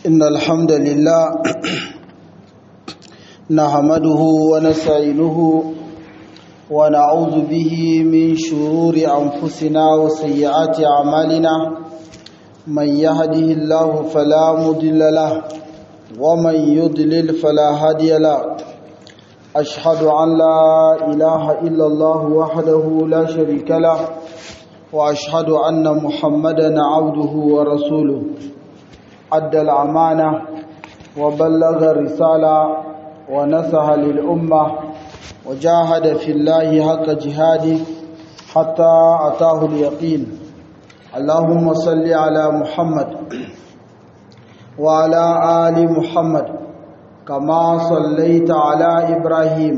إن الحمد لله نحمده ونستعينه ونعوذ به من شرور أنفسنا وسيئات أعمالنا من يهده الله فلا مضل له ومن يضلل فلا هادي له أشهد أن لا إله إلا الله وحده لا شريك له وأشهد أن محمدا عبده ورسوله أدى الأمانة وبلغ الرسالة ونصح للأمة وجاهد في الله حق جهاده حتى أتاه اليقين اللهم صل على محمد وعلى آل محمد كما صليت على إبراهيم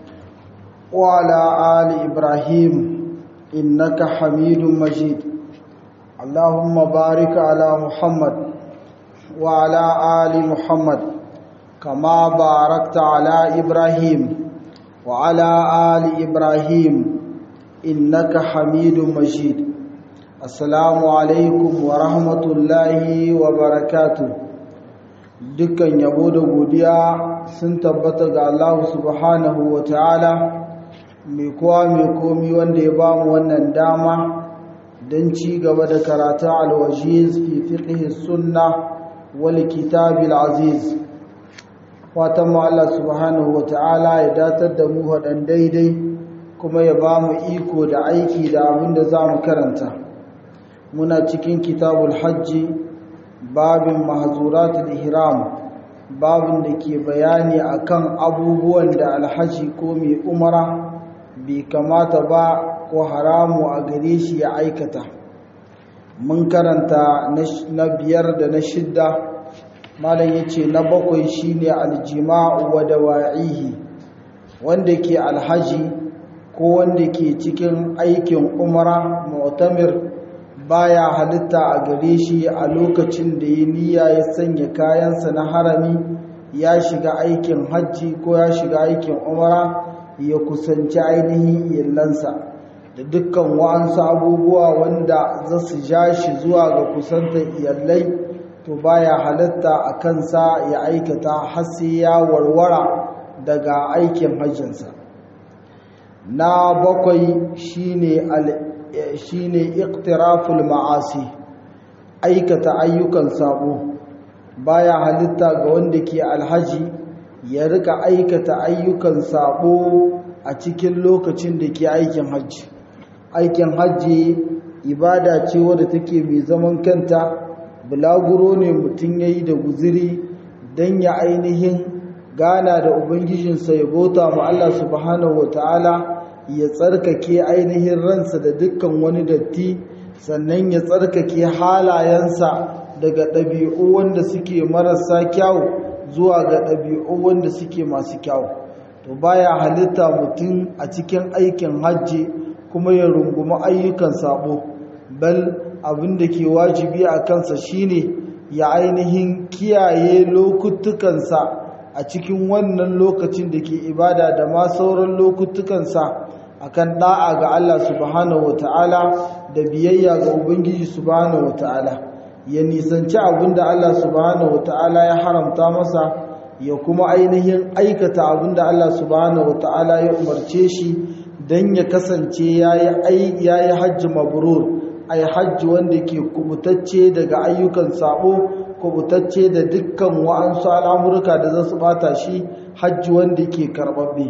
وعلى آل إبراهيم إنك حميد مجيد اللهم بارك على محمد وعلى آل محمد كما باركت على إبراهيم وعلى آل إبراهيم إنك حميد مجيد السلام عليكم ورحمة الله وبركاته dukkan yabo da godiya sun tabbata ga Allah subhanahu wa ta'ala mai kowa mai komi wanda ya bamu wannan dama don ci gaba da karatun alwajiz fi fiqh sunna wal kitab aziz fatan mu Allah subhanahu wa ta'ala ya datar da mu hadan daidai kuma ya bamu iko da aiki da abin da zamu karanta muna cikin kitabul hajji babin mahzuratul ihram babin da ke bayani akan abubuwan da alhaji ko mai umara bai kamata ba ko haramu a gare shi ya aikata mun karanta na biyar da na shidda malam yace na bakwai shine aljima'u wa dawa'ihi wanda ke alhaji ko wanda ke cikin aikin umara mu'tamir baya halitta a gare shi a lokacin da ya niyya ya sanya kayansa na harami ya shiga aikin hajji ko ya shiga aikin umara ya kusanci ainihin iyalansa da dukkan wa'ansu abubuwa wanda za su ja shi zuwa ga kusantar iyalai to baya halitta a kansa ya aikata har sai ya warwara daga aikin hajjinsa na bakwai shine shine iqtiraful ma'asi aikata ayyukan sabo baya halitta ga wanda ke alhaji ya rika aikata ayyukan sabo a cikin lokacin da ke aikin hajji aikin hajji ibada ce wadda take mai zaman kanta bulaguro ne mutum yayi da guziri dan ya ainihin gana da ubangijinsa ya bauta ma Allah subhanahu wataala ya tsarkake ainihin ransa da dukkan wani datti sannan ya tsarkake halayensa daga ɗabi'u wanda suke marasa kyau zuwa ga ɗabi'u wanda suke masu kyau to baya halitta mutum a cikin aikin hajji kuma ya rungumi ayyukan sabo bal abin da ke wajibi a kansa shine ya ainihin kiyaye lokutukansa a cikin wannan lokacin da ke ibada da ma sauran lokutukansa akan da'a ga Allah subhanahu wata'ala da biyayya ga Ubangiji subhanahu wata'ala ya nisanci abinda Allah subhanahu wata'ala ya haramta masa ya kuma ainihin aikata abinda Allah subhanahu wata'ala ya umarce shi don ya kasance yayi yayi hajji mabrur ay hajji wanda ke kubutacce daga ayyukan sabo kubutacce da dukkan wa'ansu al'amurka da za su bata shi hajji wanda ke karbabbe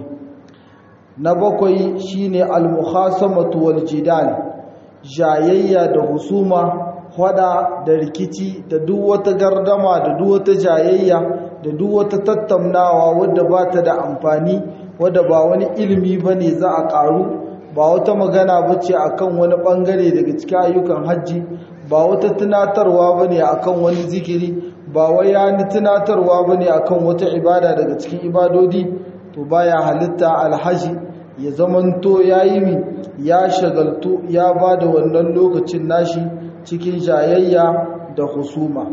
na bakwai shine al-mukhasamatu wal jidal jayayya da husuma hada da rikici da duk wata gardama da duk wata jayayya da duk wata tattaunawa wadda ba ta da amfani wadda ba wani ilimi bane za a karu ba wata magana bace akan wani bangare daga cikin ayyukan hajji ba wata tunatarwa bane akan wani zikiri ba wai yani tunatarwa bane akan wata ibada daga cikin ibadodi to baya halitta alhaji ya zamanto yayi mi ya shagaltu ya bada wannan lokacin nashi cikin jayayya da husuma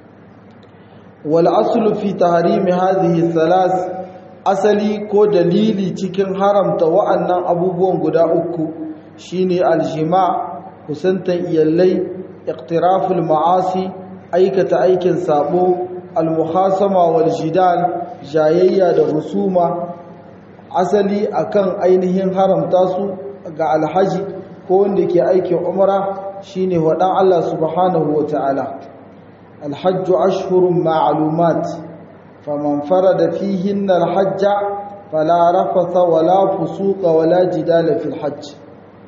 wal aslu fi tahrimi hadhihi thalas asali ko dalili cikin haramta wa'annan abubuwan guda uku shine aljima kusantan iyallai iqtiraful ma'asi aikata aikin sabo al-muhasama wal jidal jayayya da husuma asali akan ainihin haramta su ga alhaji ko wanda ke aikin umra shine wadan Allah subhanahu wataala alhajju ashhurun ma'lumat faman farada fihinna alhajja fala rafatha wala fusuqa wala jidala fil hajj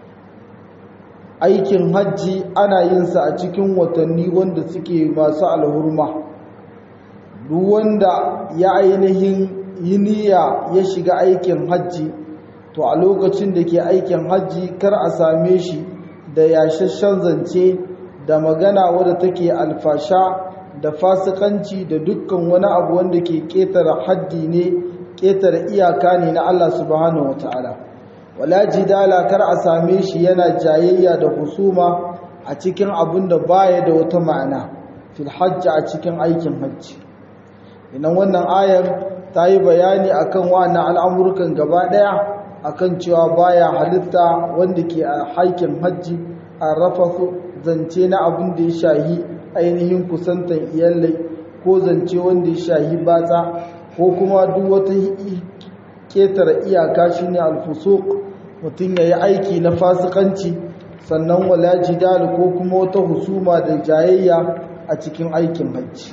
aikin hajji ana yin sa a cikin watanni wanda suke masu alhurma duk wanda ya ainihin yi niyya ya shiga aikin hajji to a lokacin da ke aikin hajji kar a same shi da yashashen zance da magana wadda take alfasha da fasikanci da dukkan wani abu wanda ke ƙetare haddi ne ƙetare iyaka ne na Allah subhanahu wataala wala jidala kar a same shi yana jayayya da husuma a cikin abin da baya da wata ma'ana fil hajji a cikin aikin hajji idan wannan ayar ta yi bayani akan wannan al'amurkan gaba ɗaya akan cewa baya halitta wanda ke a haikin hajji a rafasu zance na abin da ya shahi ainihin kusantan iyalai ko zance wanda ya shahi batsa ko kuma duk wata ketare iyaka shine alfusuk mutum ya yi aiki na fasikanci sannan wala jidal ko kuma wata husuma da jayayya a cikin aikin hajji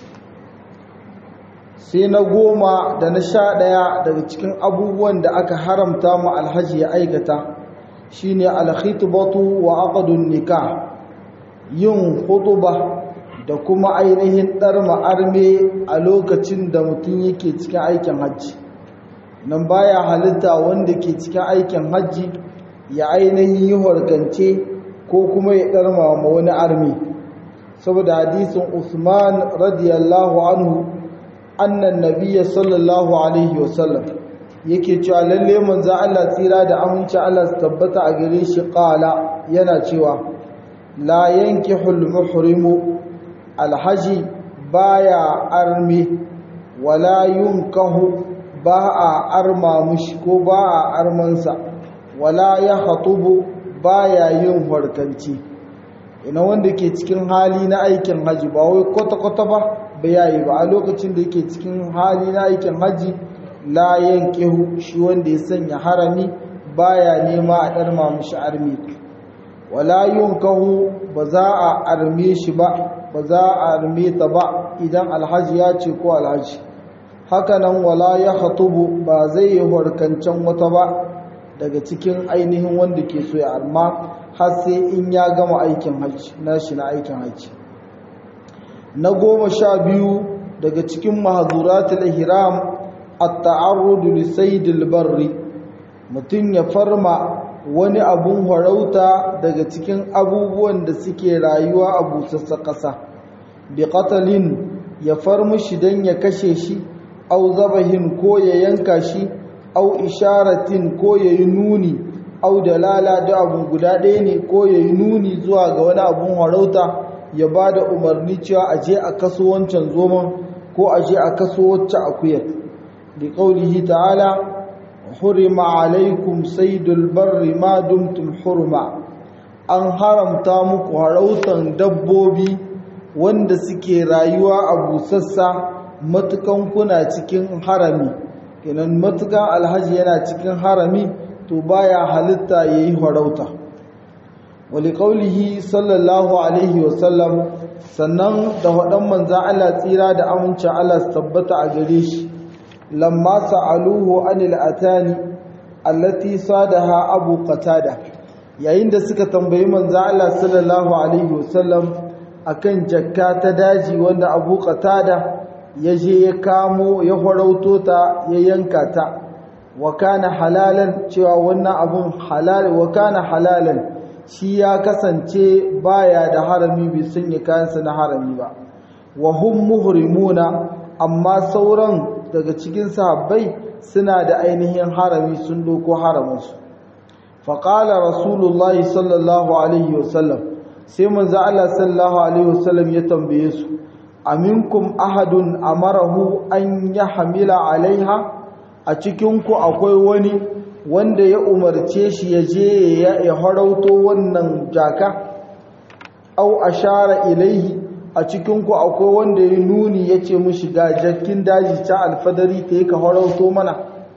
sai na goma da na sha ɗaya daga cikin abubuwan da aka haramta mu alhaji ya aikata shine alkhitbatu wa aqdun nikah yin hutuba da kuma ainihin ɗar ma'arme a lokacin da mutum yake cikin aikin hajji nan baya halitta wanda ke cikin aikin hajji ya ainihin yi harkance ko kuma ya ɗarma ma wani armi saboda hadisin usman radiyallahu anhu annan nabiya sallallahu alaihi wasallam yake cewa lalle manzo Allah tsira da aminci Allah su tabbata a gare shi qala yana cewa la yankihul muhrimu alhaji baya armi wala yunkahu ba a arma mushi ko ba a armansa wala ya hatubu baya yin harkanci ina wanda ke cikin hali na aikin haji ba wai kwata-kwata ba ba yayi ba a lokacin da yake cikin hali na aikin haji la yankihu shi wanda ya sanya harami baya nema a ɗarma mushi armi wala yunkahu ba za a arme shi ba ba za a arme ta ba idan alhaji ya ce ko alhaji hakanan wala ya hatubu ba zai yi harkancan wata ba daga cikin ainihin wanda ke so ya arma har sai in ya gama aikin hajji na shi na aikin hajji na goma sha biyu daga cikin mahazuratul ihram at-ta'arrudu li saydil barri mutum ya farma wani abun harauta daga cikin abubuwan da suke rayuwa a busassa ƙasa bi qatalin ya farmi shi dan ya kashe shi au zabahin ko ya yanka shi au isharatin ko ya yi nuni au dalala da abun guda ɗaya ne ko ya yi nuni zuwa ga wani abun harauta ya ba da umarni cewa a je a kaso wancan zoman ko a je a kaso wacce akuyar da ƙaunihi ta'ala hurima alaikum saidul barri ma dumtum hurma an haramta muku harautan dabbobi wanda suke rayuwa a busassa matukan kuna cikin harami kenan matukan alhaji yana cikin harami to baya halitta yayi harauta wali qaulihi sallallahu alaihi wasallam sannan da wadan manzan Allah tsira da amincin Allah su tabbata a gare shi lamma sa'aluhu anil atani allati sadaha abu qatada yayin da suka tambayi manzan Allah sallallahu alaihi wasallam akan jakka ta daji wanda abu qatada ya je ya kamo ya farauto ta ya yanka ta wa kana halalan cewa wannan abun halal wa kana halalan shi ya kasance baya da harami bai sanya kayansa na harami ba wa hum muhrimuna amma sauran daga cikin sahabbai suna da ainihin harami sun doko haraminsu faƙala rasulullahi sallallahu alaihi wasallam sai manzo Allah sallallahu alaihi wasallam ya tambaye su aminkum ahadun amarahu an ya hamila alaiha a cikinku akwai wani wanda ya umarce shi ya je ya harauto wannan jaka au ashara ilaihi a cikinku akwai wanda ya nuni ya ce mushi ga jakin daji ta alfadari ta yi ka harauto mana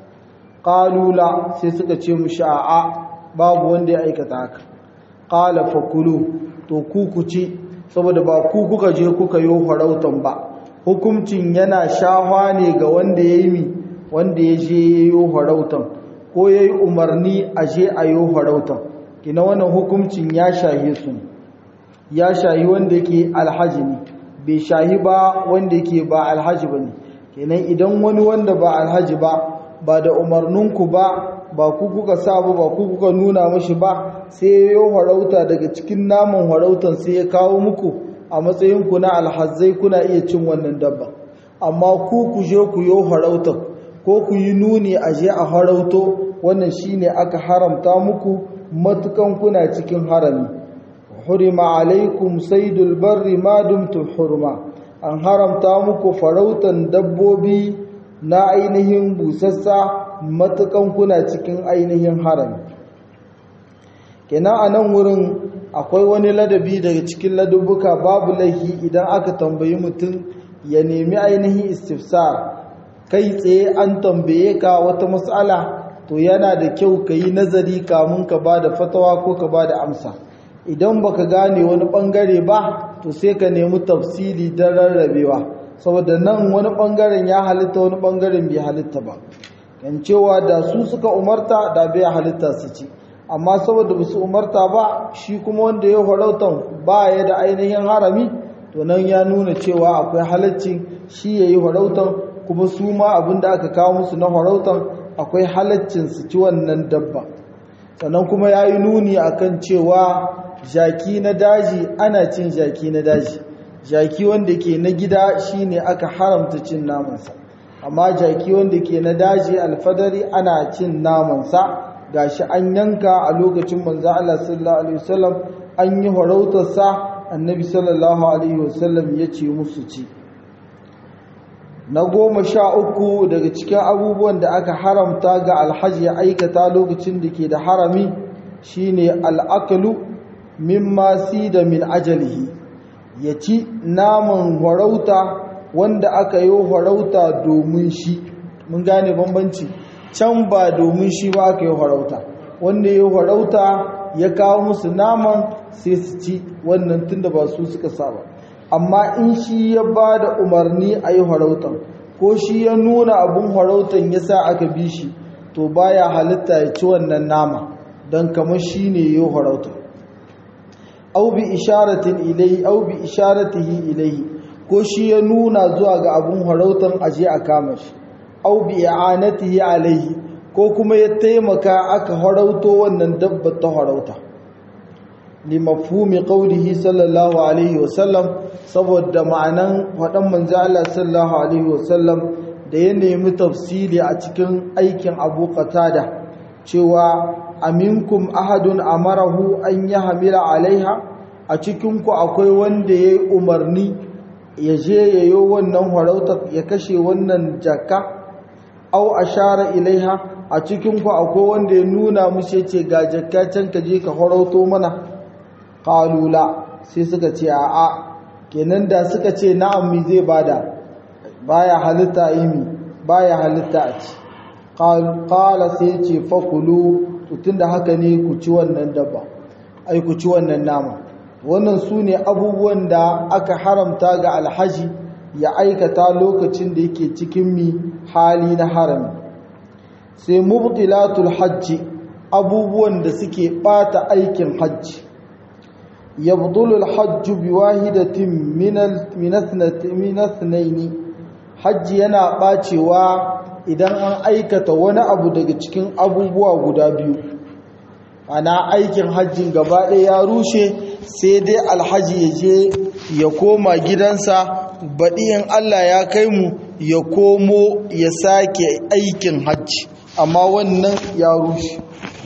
ƙalula sai suka ce mushi a'a babu wanda ya aikata haka ƙala fakulu to ku ci saboda ba ku kuka je kuka yi harautan ba hukuncin yana shahwa ne ga wanda ya yi mi wanda ya je ya yi harautan ko ya yi umarni a je a yi harautan kina wannan hukuncin ya shahe su ya shahi wanda yake alhaji ne bai shahi ba wanda yake ba alhaji ba ne kenan idan wani wanda ba alhaji ba ba da umarninku ba ba ku kuka sa ba ba ku kuka nuna mashi ba sai ya yi harauta daga cikin naman harautan sai ya kawo muku a matsayinku na alhazai kuna iya cin wannan dabba amma ku ku je ku yi harautan ko ku yi nuni a je a harauto wannan shine aka haramta muku matukan kuna cikin harami hurima alaikum saidul barri ma dumtum hurma an haramta muku farautan dabbobi na ainihin busassa matukan kuna cikin ainihin harami kenan a nan wurin akwai wani ladabi daga cikin ladubbuka babu laifi idan aka tambayi mutum ya nemi ainihin istifsar kai tsaye an tambaye ka wata matsala to yana da kyau ka yi nazari kamun ka ba da fatawa ko ka ba da amsa idan baka gane wani bangare ba to sai ka nemi tafsili don rarrabewa saboda nan wani bangaren ya halitta wani bangaren bai halitta ba kan cewa da su suka umarta da bai halitta su ci amma saboda ba su umarta ba shi kuma wanda ya farautan ba ya da ainihin harami to nan ya nuna cewa akwai halaccin shi ya yi farautan kuma su ma abin da aka kawo musu na farautan akwai halaccin su ci wannan dabba sannan kuma ya yi nuni akan cewa jaki na daji ana cin jaki na daji jaki wanda ke na gida shine aka haramta cin namansa amma jaki wanda ke na daji alfadari ana cin namansa gashi an yanka a lokacin manzo Allah sallallahu alaihi wasallam an yi farautarsa annabi sallallahu alaihi wasallam ya ce musu ci na goma sha uku daga cikin abubuwan da aka haramta ga alhaji ya aikata lokacin da ke da harami shine al'akalu mimma da min ajalihi ya ci naman farauta wanda aka yi farauta domin shi mun gane bambanci can ba domin shi ba aka yi farauta wanda ya farauta ya kawo musu naman sai su ci wannan tunda ba su suka saba amma in shi ya ba da umarni a yi farautan ko shi ya nuna abin farautan ya sa aka bi shi to baya halitta ya ci wannan nama don kamar shi ne ya yi farautan au bi isharatin ilai au bi isharatihi ilai ko shi ya nuna zuwa ga abin farautan aje a kama shi au bi i'anatihi alaihi ko kuma ya taimaka aka harauto wannan dabba ta harauta limafhumi qawlihi sallallahu alaihi wasallam saboda ma'anan wadan manzo Allah sallallahu alaihi wasallam da ya nemi tafsiri a cikin aikin Abu Qatada cewa aminkum ahadun amarahu an yahmila alaiha a cikin ku akwai wanda yayi umarni ya je yayo wannan harauta ya kashe wannan jaka au ashara ilaiha a cikin ku akwai wanda ya nuna musu yace ga jakka can ka je ka harauto mana qalula sai suka ce a'a kenan da suka ce na'am mi zai bada baya halitta imi baya halitta a ci qala sai ce fakulu to tunda haka ne ku ci wannan dabba ai ku ci wannan nama wannan su ne abubuwan da aka haramta ga alhaji ya aikata lokacin da yake cikin mi hali na harami sai mubtilatul hajji abubuwan da suke bata aikin hajji يبطل الحج بواحدة من من من اثنين حج yana bacewa idan an aikata wani abu daga cikin abubuwa guda biyu ana aikin hajjin gaba ɗaya ya rushe sai dai alhaji ya je ya koma gidansa baɗi in Allah ya kai mu ya komo ya sake aikin hajji amma wannan ya rushe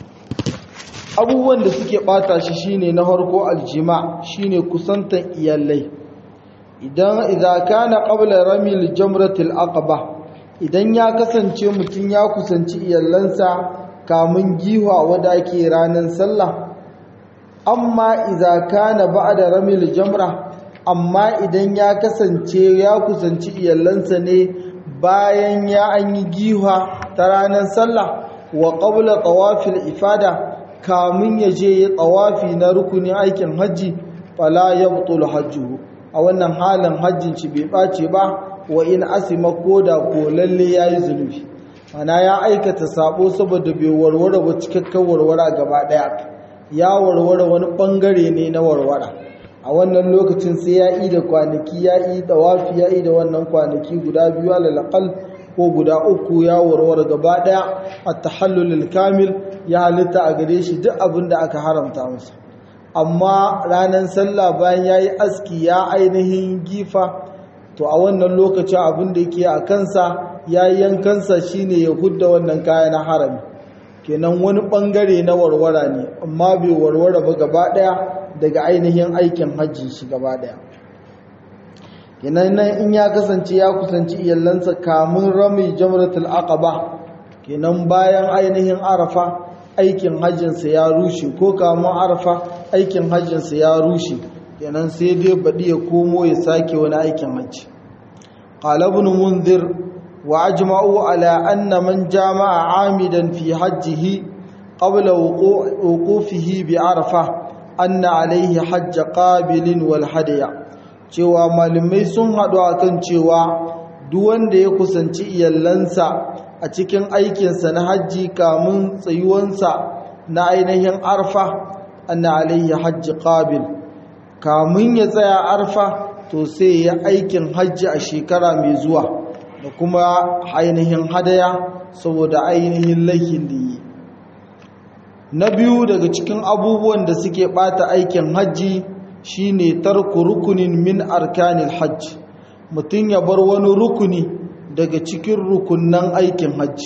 abubuwan da suke bata shi shine na farko aljima shine kusantan iyalai idan idza kana qabla ramil jamratil aqaba idan ya kasance mutum ya kusanci iyalansa kamun giwa wanda ke ranar sallah amma idza kana ba'da ramil jamra amma idan ya kasance ya kusanci iyalansa ne bayan ya an yi giha ta ranar sallah wa qabla tawafil ifada kamun ya je ya tawafi na rukunin aikin hajji fala yabtul hajjuhu a wannan halin hajjin shi bai bace ba wa in asima koda ko lalle yayi zunubi mana ya aikata sabo saboda bai warware ba cikakken warwara gaba daya ya warware wani bangare ne na warwara a wannan lokacin sai ya yi da kwanaki ya yi da wafi ya yi da wannan kwanaki guda biyu alalakal ko guda uku ya warware gaba daya a tahallulul kamil ya halitta a gare shi duk abin da aka haramta masa amma ranar sallah bayan ya yi aski ya ainihin gifa to a wannan lokacin abin da yake a kansa ya yi yankansa shine ya hudda wannan kaya na harami kenan wani bangare na warwara ne amma bai warware ba gaba daya daga ainihin aikin hajji shi gaba daya kenan nan in ya kasance ya kusanci iyalansa kamun rami jamratul aqaba kenan bayan ainihin arafa aikin hajjinsa ya rushe ko kamun arafa aikin hajjinsa ya rushe kenan sai dai baɗi ya komo ya sake wani aikin hajji qala ibn munzir wa ajma'u ala anna man jama'a amidan fi hajjihi qabla wuqufihi bi arafa anna alaihi hajj qabilin wal hadiya cewa malamai sun haɗu akan cewa duk wanda ya kusanci iyalansa a cikin aikinsa na hajji kamun tsayuwansa na ainihin arfa anna alaihi hajj qabil kamun ya tsaya arfa to sai ya aikin hajji a shekara mai zuwa da kuma ainihin hadaya saboda ainihin laifin da yi na biyu daga cikin abubuwan da suke bata aikin hajji shine tarku rukunin min arkanil hajji mutum ya bar wani rukuni daga cikin rukunnan aikin hajji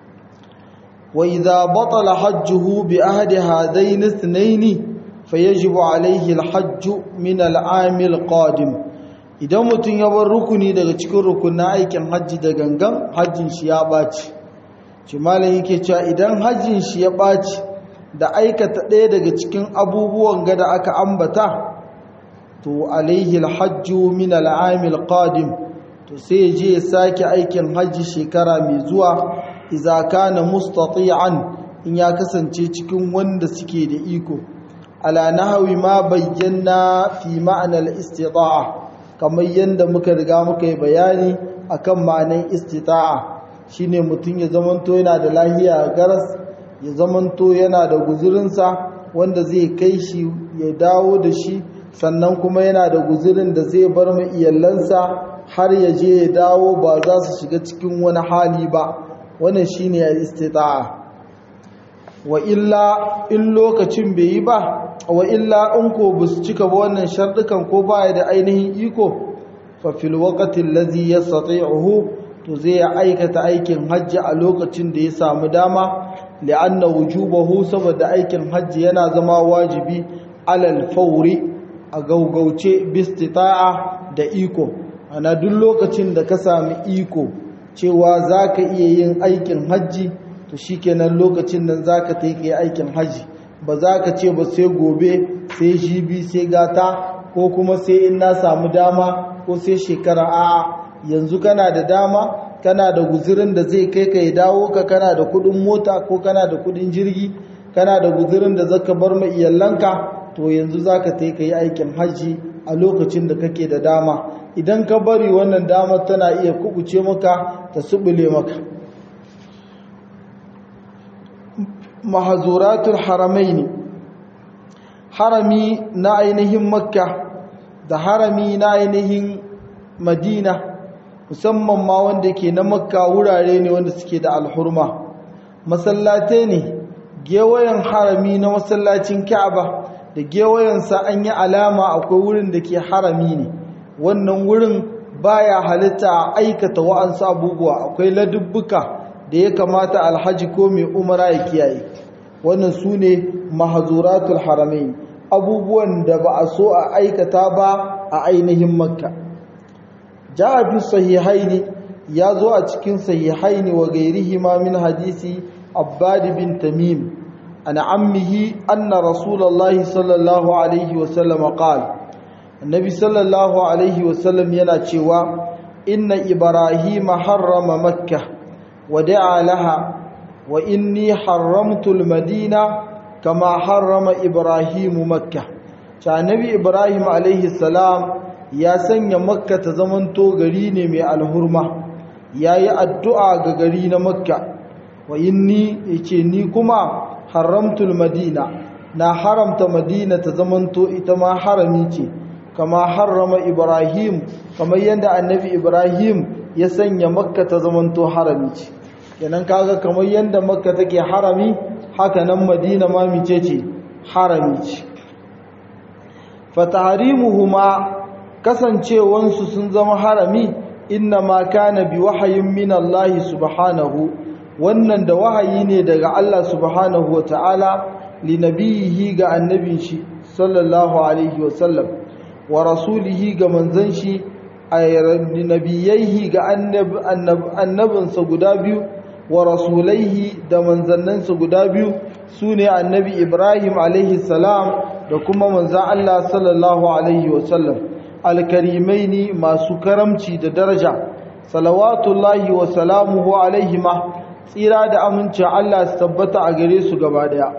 wa idza batala hajjuhu bi ahdi hadaini ithnaini fayajibu alayhi alhajj min al'amil qadim idan mutum ya bar rukuni daga cikin rukunnan aikin hajji da gangan hajjin shi ya baci shi malam yake cewa idan hajjin shi ya baci da aikata ɗaya daga cikin abubuwan gada aka ambata to alaihi alhajju min al'amil qadim to sai je ya sake aikin hajji shekara mai zuwa idza kana mustati'an in ya kasance cikin wanda suke da iko ala nahwi ma bayyana fi ma'ana al-istita'a kamar yanda muka riga muka yi bayani akan ma'anar istita'a shine mutum ya zamanto yana da lahiya garas ya zamanto yana da guzurinsa wanda zai kai shi ya dawo da shi sannan kuma yana da guzurin da zai bar ma iyalansa har ya je ya dawo ba za su shiga cikin wani hali ba wannan shine istita'a wa illa in lokacin bai yi ba wa illa in ko ba su cika ba wannan shardukan ko baya da ainihin iko fa fil waqti allazi yastati'uhu to zai aikata aikin hajji a lokacin da ya samu dama li'anna wujubahu saboda aikin hajji yana zama wajibi alal fauri a gaugauce bistita'a da iko ana duk lokacin da ka sami iko cewa zaka iya yin aikin hajji to shikenan lokacin nan zaka ta yi aikin hajji ba za ka ce ba sai gobe sai jibi sai gata ko kuma sai in na samu dama ko sai shekara a'a yanzu kana da dama kana da guzurin da zai kai ka ya dawo ka kana da kudin mota ko kana da kudin jirgi kana da guzurin da zaka bar ma iyalanka to yanzu zaka tai ka yi aikin hajji a lokacin da kake da dama idan ka bari wannan damar tana iya kubuce maka ta subule maka mahazuratul haramaini harami na ainihin makka da harami na ainihin madina musamman ma wanda ke na makka wurare ne wanda suke da alhurma masallatai ne gewayen harami na masallacin ka'aba da gewayensa an yi alama akwai wurin da ke harami ne wannan wurin baya halitta a aikata wa'ansu abubuwa akwai ladubbuka da ya kamata alhaji ko mai umara ya kiyaye wannan su ne mahazuratul haramai abubuwan da ba a so a aikata ba a ainihin makka جاء في الصحيحين يازو أتكين صحيحين وغيرهما من حديث عباد بن تميم عن عمه أن رسول الله صلى الله عليه وسلم قال annabi sallallahu alaihi wasallam yana cewa inna ibrahima harrama makka wa da'a laha wa inni haramtul madina kama harrama ibrahimu makka ta annabi ibrahim alaihi salam ya sanya makka ta zamanto gari ne mai alhurma yayi addu'a ga gari na makka wa inni yace ni kuma haramtul madina na haramta madina ta zamanto ita ma harami ce kama harrama ibrahim kamar yadda annabi ibrahim ya sanya makka ta zamanto harami ce kenan kaga kamar yadda makka take harami haka nan madina ma mice ce harami ce fataharimuhuma kasancewansu sun zama harami inna ma kana bi wahayin min Allah subhanahu wannan da wahayi ne daga Allah subhanahu wata'ala li nabiyihi ga annabin shi sallallahu alaihi wasallam wa rasulihi ga manzon shi ay nabiyaihi ga annabinsa guda biyu wa rasulaihi da manzannansa guda biyu sune annabi Ibrahim alaihi salam da kuma manzon Allah sallallahu alaihi wasallam alkarimaini masu karamci da daraja salawatullahi wa salamuhu alaihima tsira da amincin Allah su tabbata a gare su gaba daya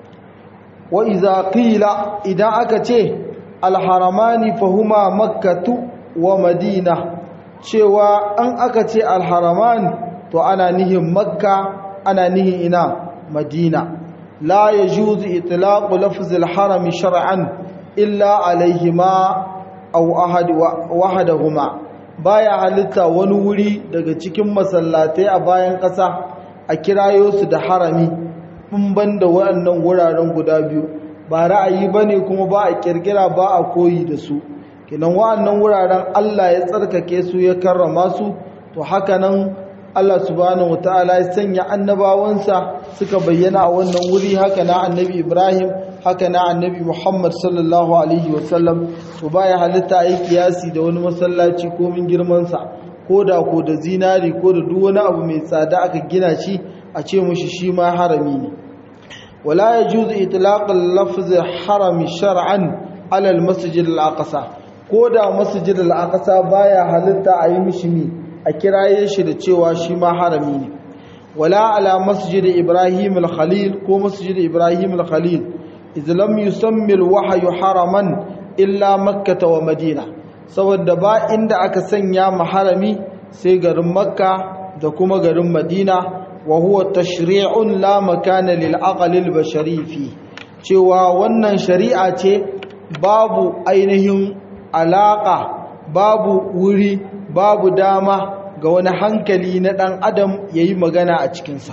wa iza qila idan aka ce alharamani fahuma makkatu wa madina cewa an aka ce alharaman to ana nihin makka ana nihin ina madina la yajuzu itlaqu lafzil harami shar'an illa alaihima aw ahad wahadahuma baya halitta wani wuri daga cikin masallatai a bayan ƙasa a kirayo su da harami in banda waɗannan wuraren guda biyu ba ra'ayi bane kuma ba a kirkira ba a koyi da su kinan waɗannan wuraren Allah ya tsarkake su ya karrama su to haka nan Allah subhanahu wataala ya sanya annabawansa suka bayyana a wannan wuri haka na annabi Ibrahim haka na annabi Muhammad sallallahu alaihi wasallam to baya halitta yi kiyasi da wani masallaci ko min girman sa ko da ko da zinari ko da duk wani abu mai tsada aka gina shi a ce mushi shi ma harami ne wala yajuzu itlaq al-lafz harami shar'an ala al-masjid al-aqsa ko da masjid al-aqsa baya halitta a yi mishi mi a kiraye shi da cewa shi ma harami ne wala ala masjid ibrahim al-khalil ko masjid ibrahim al-khalil idh lam yusammi al-wahyu haraman illa makkah wa madina saboda ba inda aka sanya maharami sai garin makka da kuma garin madina wa huwa tashri'un la makana lil aqli al-bashari fi cewa wannan shari'a ce babu ainihin alaka babu wuri babu dama ga wani hankali na ɗan adam ya yi magana a cikinsa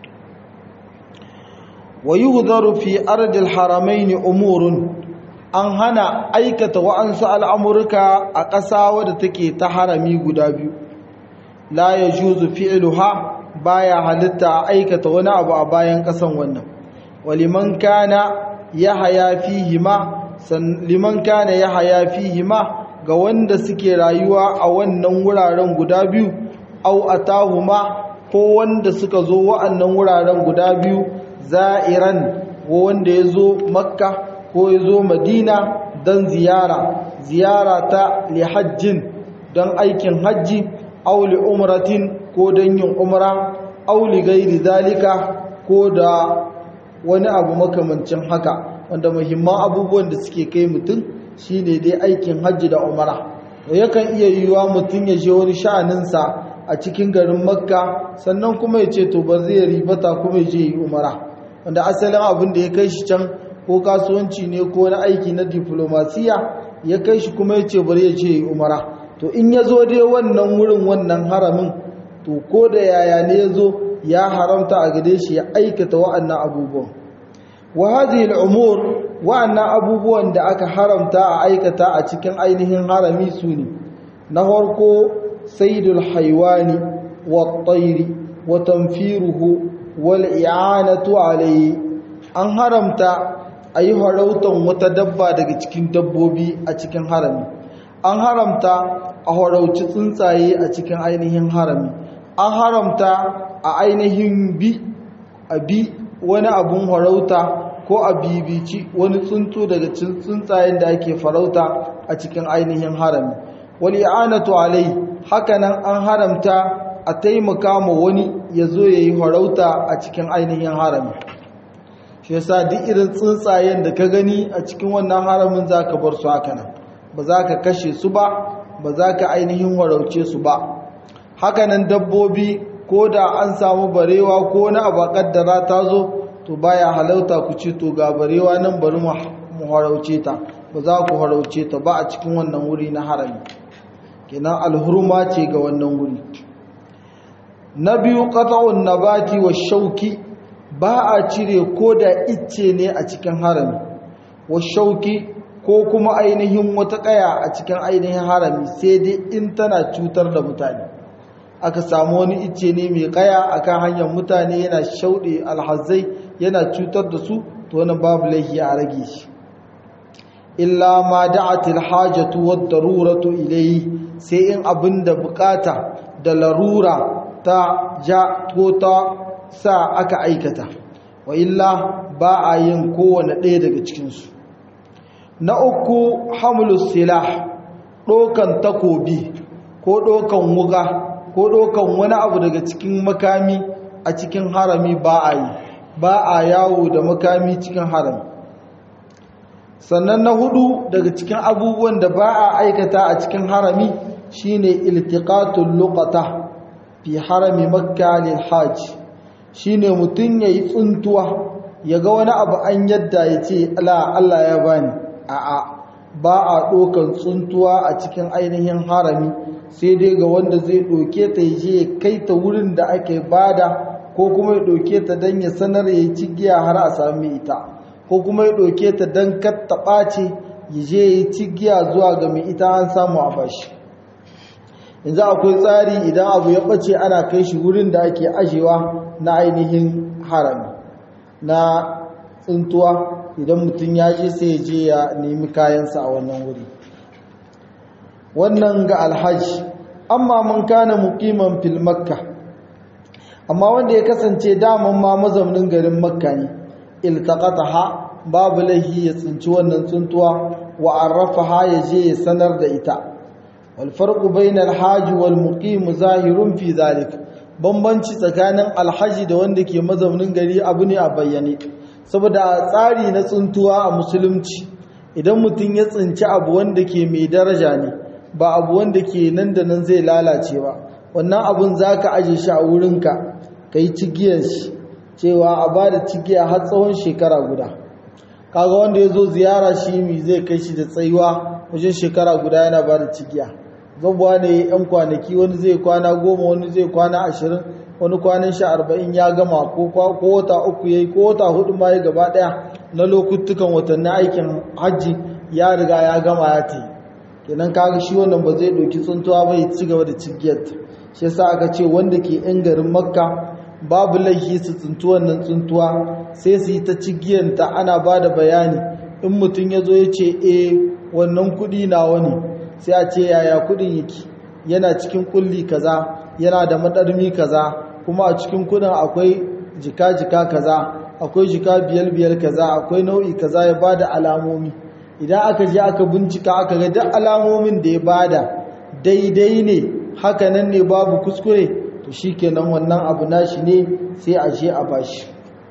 wa yi fi ardil haramaini umurun an hana aikata wa'ansu al'amurka a ƙasa wadda take ta harami guda biyu la ya juzu fi'iluha baya halitta aikata wani abu a bayan ƙasan wannan waliman kana ya haya fihima liman kana ya haya fihima ga wanda suke rayuwa a wannan wuraren guda biyu au atahuma ko wanda suka zo wa'annan wuraren guda biyu za'iran ko wanda ya zo makka ko ya zo madina don ziyara ziyara ta lihajjin don aikin hajji au li umratin ko don yin umra au li gairi zalika ko da wani abu makamancin haka wanda muhimman abubuwan da suke kai mutum shine dai aikin hajji da umara yakan iya yiwuwa mutum ya je wani sha'aninsa a cikin garin makka sannan kuma ya ce to ba zai ribata kuma ya je yi umara wanda asalin abin da ya kai shi can ko kasuwanci ne ko wani aiki na diplomasiya ya kai shi kuma ya ce bari ya je yi umara to in ya zo dai wannan wurin wannan haramin to ko da yaya ne ya zo ya haramta a gare shi ya aikata wa'annan abubuwan wa hadhihi al-umur wa'annan abubuwan da aka haramta a aikata a cikin ainihin harami su ne na farko saydul haywani wat-tayri wa tanfiruhu wal i'anatu alayhi an haramta ayi harautan wata dabba daga cikin dabbobi a cikin harami an haramta a harauci tsuntsaye a cikin ainihin harami an haramta a ainihin bi a bi wani abun harauta ko a bibici wani tsuntsu daga tsuntsayen da ake farauta a cikin ainihin harami wal i'anatu alai hakanan an haramta a taimaka ma wani ya zo ya yi farauta a cikin ainihin harami shi yasa duk irin tsuntsayen da ka gani a cikin wannan haramin za ka bar su hakanan ba za ka kashe su ba ba za ka ainihin warauce su ba hakanan dabbobi ko da an samu barewa ko na abu kaddara ta zo to baya halauta ku ce to ga barewa nan bari mu harauce ta ba za ku harauce ta ba a cikin wannan wuri na harami kenan alhurma ce ga wannan wuri na biyu qat'un nabati wa shauki ba a cire ko da icce ne a cikin harami wa shauki ko kuma ainihin wata kaya a cikin ainihin harami sai dai in tana cutar da mutane aka samu wani icce ne mai kaya akan hanyar mutane yana shauɗe alhazai yana cutar da su to wani babu laifi a rage shi illa ma da'atil hajatu wad daruratu ilayhi sai in abinda bukata da larura ta ja ko ta sa aka aikata wa illa ba a yin kowane ɗaya daga cikinsu na uku hamlus silah ɗokan takobi ko ɗokan wuga ko ɗokan wani abu daga cikin makami a cikin harami ba a yi ba a yawo da makami cikin harami sannan na hudu daga cikin abubuwan da ba a aikata a cikin harami shine iltiqatul luqata fi harami makka lil hajj shine mutun yayi tsuntuwa yaga wani abu an yadda yace Allah Allah ya bani a'a ba a dokan tsuntuwa a cikin ainihin harami sai dai ga wanda zai doke ta yaje kai ta wurin da ake bada ko kuma ya doke ta dan ya sanar yayi cigiya har a sami ita ko kuma ya ɗauke ta don katta ɓace ya je ya yi cigiya zuwa ga mai ita an samu a bashi yanzu akwai tsari idan abu ya ɓace ana kai shi wurin da ake ajewa na ainihin harami na tsintuwa idan mutum ya je sai ya je ya nemi kayansa a wannan wuri wannan ga alhaji amma mun kana muqiman fil makka amma wanda ya kasance daman ma mazaunin garin makka ne iltaqataha babu laihi ya tsinci wannan tsuntuwa wa arrafaha ya je ya sanar da ita wal farqu bainal haji wal muqim zahirun fi zalik bambanci tsakanin alhaji da wanda ke mazaunin gari abu ne a bayyane saboda tsari na tsuntuwa a musulunci idan mutum ya tsinci abu wanda ke mai daraja ne ba abu wanda ke nan da nan zai lalace ba wannan abun zaka aje shi a wurinka kai cigiyar shi cewa a ba da cikiya har tsawon shekara guda kaga wanda ya zo ziyara shi mi zai kai shi da tsayuwa wajen shekara guda yana ba da cikiya zabuwa ne yan kwanaki wani zai kwana goma wani zai kwana ashirin wani kwanan sha arba'in ya gama ko wata uku ya yi ko wata hudu ma ya gaba daya na lokutukan watanni aikin hajji ya riga ya gama ya ta kenan kaga shi wannan ba zai ɗauki tsuntuwa ba ya ci gaba da cikiyar shi yasa aka ce wanda ke yan garin makka babu laifi su tsintu wannan tsintuwa sai su yi ta cigiyanta ana ba da bayani in mutum ya zo ya ce e wannan kudi na wani sai a ce yaya kudin yake yana cikin kulli kaza yana da madarmi kaza kuma a cikin kudin akwai jika-jika kaza akwai jika biyar-biyar kaza akwai nau'i kaza ya ba da alamomi idan aka je aka bincika aka ga duk alamomin da ya bada daidai ne hakanan ne babu kuskure to shi kenan wannan abu nashi ne sai a je a bashi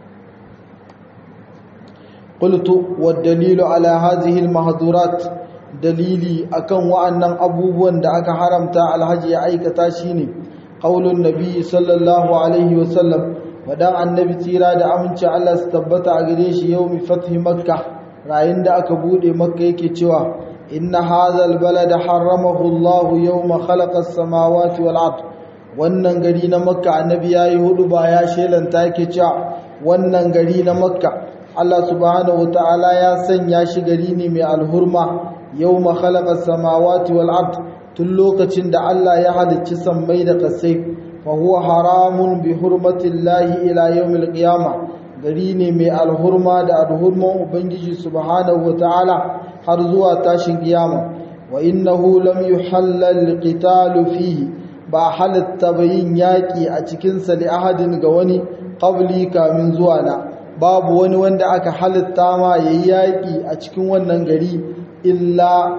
qultu wad dalilu ala hadhihi al mahdurat dalili akan wa'annan abubuwan da aka haramta alhaji ya aikata shine qaulun nabi sallallahu alaihi wasallam wadan annabi tira da aminci Allah su tabbata a gare shi yawmi fathi makkah rayin da aka bude makka yake cewa inna hadha al balada haramahu Allah yawma khalaqa as-samawati wal ardh wannan gari na makka annabi ya yi hudu ba ya shelanta yake cewa wannan gari na makka Allah subhanahu ta'ala ya sanya shi gari ne mai alhurma yau khalaqa samawati wal ard tun lokacin da Allah ya halicci sammai da kasai fa huwa haramun bi hurmatillahi ila yawmil qiyama gari ne mai alhurma da alhurman ubangiji subhanahu ta'ala har zuwa tashin kiyama wa innahu lam yuhallal qitalu fihi ba halitta bayin yaƙi a cikinsa li ahadin ga wani ƙabli kamin zuwa na babu wani wanda aka halitta ma ya yi yaƙi a cikin wannan gari illa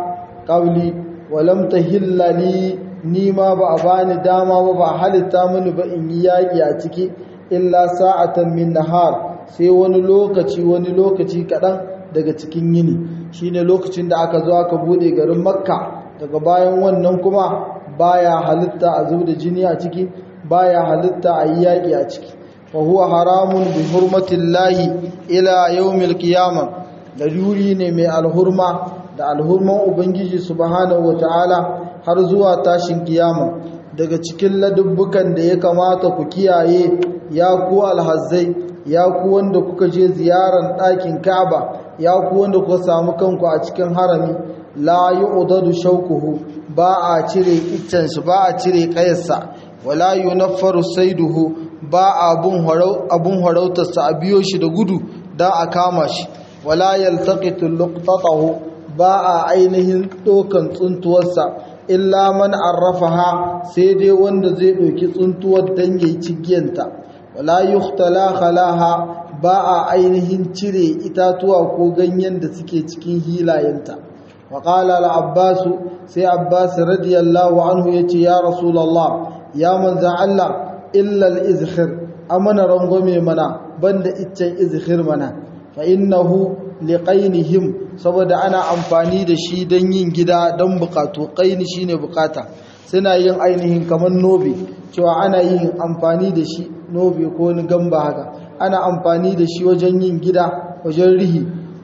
qabli wa lam tahilla li ni ma ba a bani dama ba ba halitta mini ba in yi yaƙi a ciki illa sa'atan min nahar sai wani lokaci wani lokaci kaɗan daga cikin yini shine lokacin da aka zo aka bude garin makka daga bayan wannan kuma baya halitta a zub da jini a ciki baya halitta a yi yaƙi a ciki wa huwa haramun bi hurmatillahi ila yawmil qiyamah da yuri ne mai alhurma da alhurman ubangiji subhanahu wataala har zuwa tashin kiyama daga cikin ladubbukan da ya kamata ku kiyaye ya ku alhazzai ya ku wanda kuka je ziyaran ɗakin Ka'aba ya ku wanda kuka samu kanku a cikin harami la yu'dadu shawkuhu ba a cire iccen shi ba a cire kayarsa wala yunaffaru saiduhu ba abun harau abun harautarsa a biyo shi da gudu dan a kama shi wala yaltaqitu luqtatahu ba a ainihin dokan tsuntuwarsa illa man arrafaha sai dai wanda zai ɗauki tsuntuwar dan yayi cigiyanta wala yuhtala khalaha ba a ainihin cire itatuwa ko ganyen da suke cikin hilayenta wa qala al-abbas sai abbas radiyallahu anhu yace ya rasulullah ya manza Allah illa al-izkhir amana rangwame mana banda iccen izkhir mana fa innahu liqainihim saboda ana amfani da shi don yin gida don bukatu qaini shine bukata suna yin ainihin kamar nobe cewa ana yin amfani da shi nobe ko wani gamba haka ana amfani da shi wajen yin gida wajen rihi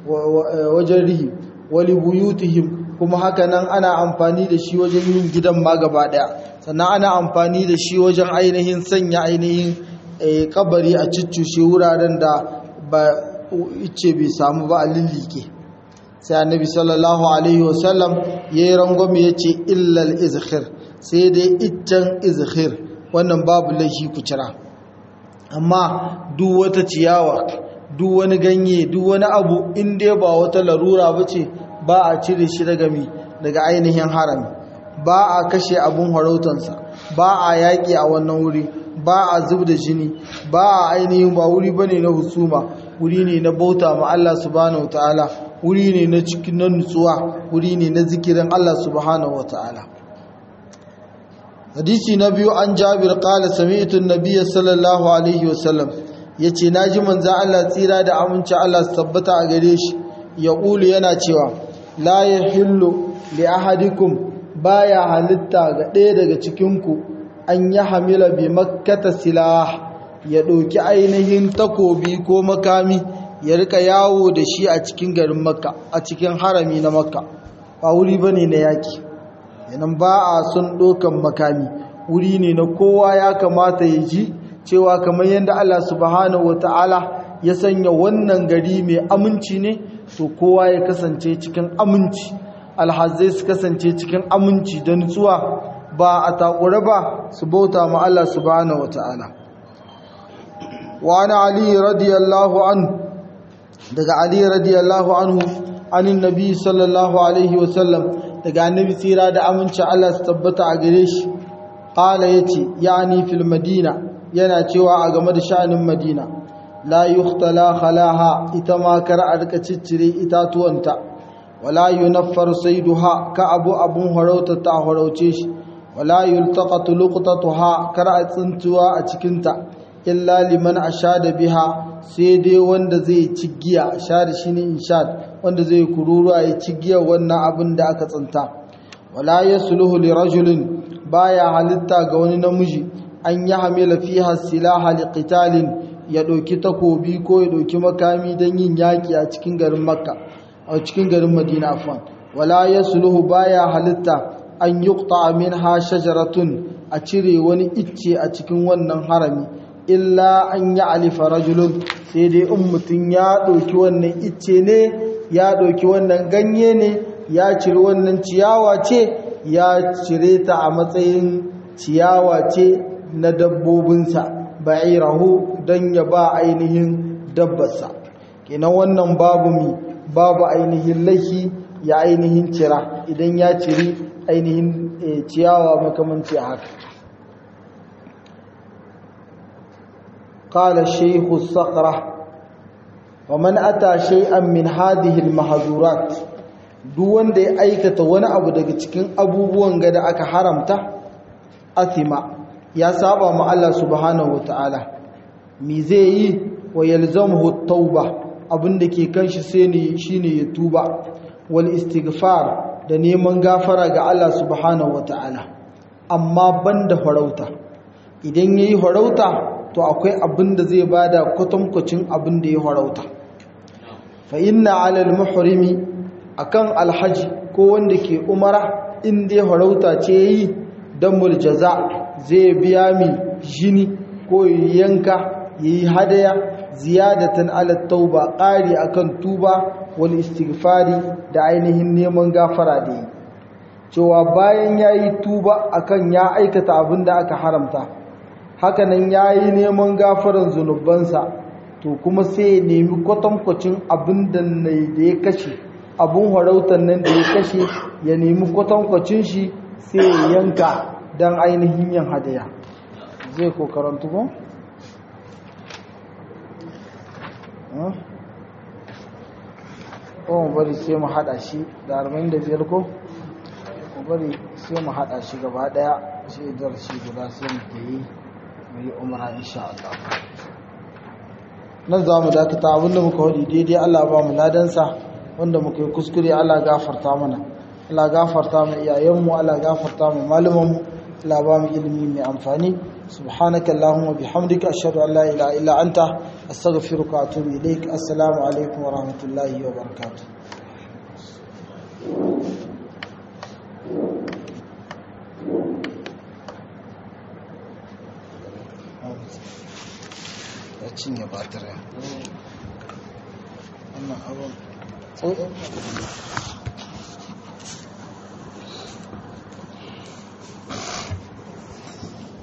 wajen rihi wali buyutihim kuma haka nan ana amfani da shi wajen yin gidan ma gaba daya sannan ana amfani da shi wajen ainihin sanya ainihin kabari a ciccushe wuraren da ba ice bai samu ba a lillike sai annabi sallallahu alaihi wasallam ya yi rangwame ya ce illal izhir sai dai iccen izhir wannan babu laifi ku cira amma duk wata ciyawa duk wani ganye duk wani abu in dai ba wata larura ba ce ba a cire shi daga mi daga ainihin harami ba a kashe abun harautansa ba a yaƙi a wannan wuri ba a zub da jini ba a ainihin ba wuri bane na husuma wuri ne na bauta ma Allah subhanahu wataala wuri ne na cikin na nutsuwa wuri ne na zikirin Allah subhanahu wataala hadisi na biyu an jabir qala sami'tu an-nabiy sallallahu alaihi wasallam yace naji manzo Allah tsira da aminci Allah su tabbata a gare shi ya ƙulu yana cewa la yahillu li ahadikum baya halitta ga ɗaya daga cikinku an yi hamila bi makkata silah ya ɗauki ainihin takobi ko makami ya rika yawo da shi a cikin garin makka a cikin harami na makka ba wuri ba ne na yaƙi yanan ba a son ɗaukan makami wuri ne na kowa ya kamata ya ji cewa kamar yadda allah subhanahu wa ta'ala ya sanya wannan gari mai aminci ne to kowa ya kasance cikin aminci alhazai su kasance cikin aminci da nutsuwa ba a takura ba su bauta ma Allah subhanahu wata'ala wa ana ali radiyallahu anhu daga ali radiyallahu anhu anin nabi sallallahu alaihi wasallam daga annabi tsira da aminci Allah su tabbata a gare shi qala yace yani fil madina yana cewa a game da sha'anin madina la yuhtala khalaha ita ma kar a rika ciccire itatuwanta wala yunaffar sayduha ka abu abun harauta ta harauce shi wala yultaqatu luqtatuha kar a tsintuwa a cikinta illa liman ashada biha sai dai wanda zai ci giya ashada shine inshad wanda zai kururuwa ya ci giya wannan abin da aka tsinta wala yasluhu li rajulin baya halitta ga wani namiji an yi hamila fiha silaha liqitalin ya ɗauki takobi ko ya ɗauki makami don yin yaƙi a cikin garin makka a cikin garin madina afan wala ya suluhu baya halitta an yi min ha shajaratun a cire wani icce a cikin wannan harami illa an yi alifa rajulun sai dai in mutum ya ɗauki wannan icce ne ya ɗauki wannan ganye ne ya cire wannan ciyawa ce ya cire ta a matsayin ciyawa ce na dabbobinsa ba'irahu don ya ba ainihin dabbarsa kenan wannan babu mi babu ainihin laifi ya ainihin cira idan ya ciri ainihin ciyawa makamanci haka قال الشيخ الصقرة ومن أتى شيئا من هذه المحظورات duk wanda ya aikata wani abu daga cikin abubuwan gada aka haramta athima ya saba ma Allah subhanahu wataala me zai yi wa yalzamuhu tauba abinda ke kanshi sai ne shine ya tuba wal istighfar da neman gafara ga Allah subhanahu wataala amma banda farauta idan yayi farauta to akwai abinda zai bada kwatankwacin abinda ya farauta fa inna ala al muhrimi akan alhaji ko wanda ke umara in dai farauta ce yi damul jaza zai biya mi jini ko yanka yayi hadaya ziyadatan ala tauba ƙari akan tuba wal istighfari da ainihin neman gafara da yi cewa bayan yayi tuba akan ya aikata abin da aka haramta hakanan yayi neman gafaran zunubansa to kuma sai ya nemi kwatankwacin abin da da ya kashe abun harautar nan da ya kashe ya nemi kwatankwacin shi sai ya yanka don ainihin yin hadaya zai ko karantu ba? ko mu bari sai mu hada shi da 45 ko mu bari sai mu hada shi gaba daya shi dar shi guda sai mu ke yi mu yi umara insha Allah nan za mu dakata abinda muka wadi daidai Allah ba mu ladansa wanda muka yi kuskure Allah gafarta mana Allah gafarta mu iyayenmu Allah gafarta mu malumanmu Allah ba mu ilimi mai amfani subhanaka allahumma bihamdika ashhadu an la ilaha illa anta astaghfiruka wa atubu ilaik assalamu alaikum wa rahmatullahi wa barakatuh ya cinye batirin wannan abin